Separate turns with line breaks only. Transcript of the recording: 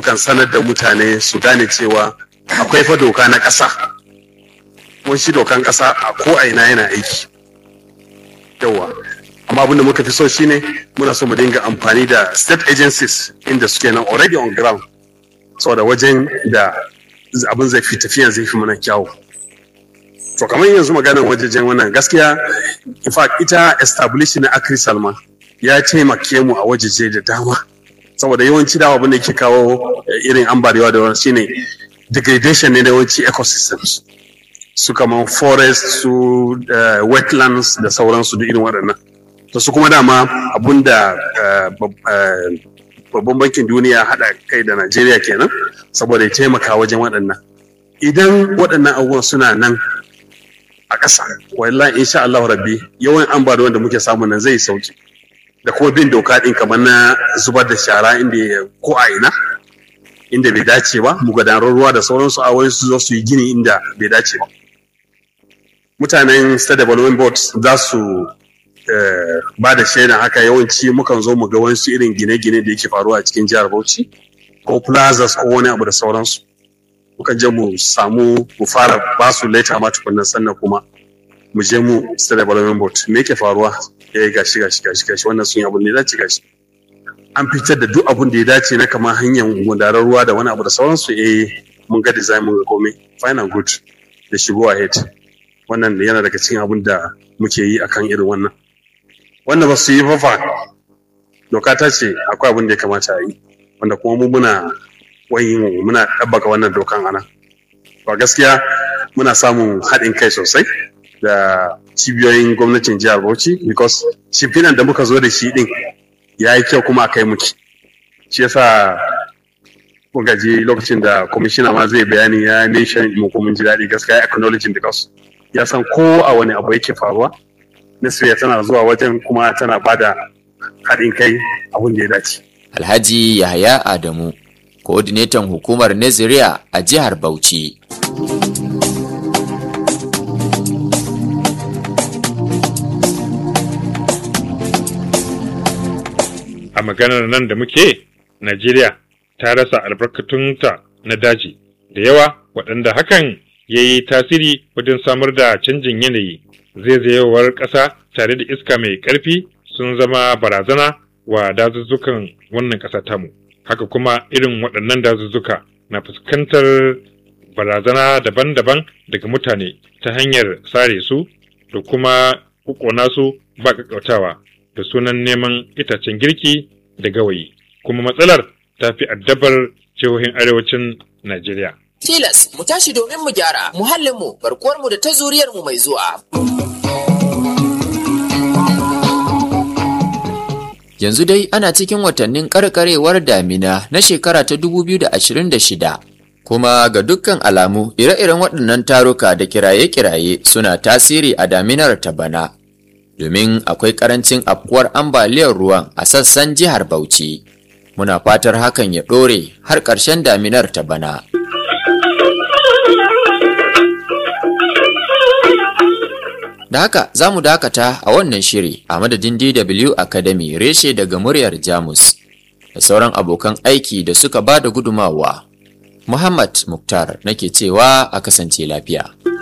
mukan sanar da mutane su gane cewa akwai fa doka na ƙasa kuma shi dokan ƙasa a ko a ina yana aiki yawa amma abin da muka fi so shine muna so mu dinga amfani da state agencies inda suke nan already on ground saboda wajen da abin zai fi tafiyan zai fi mana kyawu to kamar yanzu maganar wajejen wannan gaskiya in fact ita establish na akri salma ya taimake mu a wajeje da dama saboda yawanci dawa abin da ke kawo irin ambaliyawa da wani shine degradation ne na yawanci ecosystems su kamar forest su wetlands da sauransu da irin waɗannan to su kuma dama abun da babban bankin duniya haɗa kai da najeriya kenan saboda ya taimaka wajen waɗannan idan waɗannan abubuwan suna nan a ƙasa wallahi insha Allah rabbi yawan ambaliyar da muke samu nan zai sauki da kuma bin doka ɗin kamar na zubar da shara inda ko a ina inda bai dace ba mu gudanar ruwa da sauransu a wani su zo su yi gini inda bai dace ba mutanen state development board za su ba da shaidan haka yawanci mukan zo mu ga wasu irin gine-gine da yake faruwa a cikin jihar Bauchi ko plazas ko wani abu da sauransu mukan je mu samu mu fara ba su leta ma tukunna sannan kuma mu je mu state development board me yake faruwa eh gashi gashi gashi gashi wannan sun yi abu ne dace gashi an fitar da duk abun da ya dace na kamar hanyar gudanar ruwa da wani abu da sauransu eh mun ga design mun ga komai fine and good da shigo ahead wannan yana daga cikin abun da muke yi akan irin wannan wanda ba su yi fafa doka ta ce akwai abin da ya kamata a yi wanda kuma mu muna wayin muna ɗabbaka wannan dokan ana ba gaskiya muna samun haɗin kai sosai da cibiyoyin gwamnatin jihar Bauchi because shimfinan da muka zo da shi ɗin ya yi kyau kuma a kai muke shi yasa kun gaji lokacin da kwamishina ma zai bayani ya nation mu kuma ji daɗi gaskiya acknowledging because ya san ko a wani abu yake faruwa Nasiriya tana zuwa wajen kuma tana bada haɗin kai abin da ya dace.
Alhaji Yahaya Adamu, coordinator hukumar Naziriya a jihar Bauchi.
A maganar nan da muke, Najeriya ta rasa albarkatunta na daji da yawa waɗanda hakan ya yi tasiri wajen samar da canjin yanayi. zaizayewar ƙasa tare da iska mai ƙarfi sun zama barazana wa dazuzzukan wannan ƙasa tamu haka kuma irin waɗannan dazuzzuka na fuskantar barazana daban-daban daga mutane ta hanyar sare su da kuma ƙuƙona su ba ƙaƙƙautawa da sunan neman itacen girki da gawayi kuma matsalar ta fi addabar jihohin arewacin najeriya
Tilas mu tashi domin mu gyara muhallinmu, barkuwarmu da ta zuriyarmu mai zuwa.
Yanzu dai ana cikin watannin karkarewar damina na shekara ta 2026. Kuma ga dukkan alamu ire-iren waɗannan taruka da kiraye-kiraye suna tasiri a daminar ta bana. Domin akwai ƙarancin afkuwar ambaliyar ruwan a sassan jihar Bauchi. Muna fatar hakan ya ɗore har ƙarshen daminar ta bana. Da haka za mu dakata a wannan shiri a madadin DW Academy reshe daga muryar Jamus da sauran abokan aiki da suka ba da gudumawa. Muhammad Muktar nake cewa a kasance lafiya.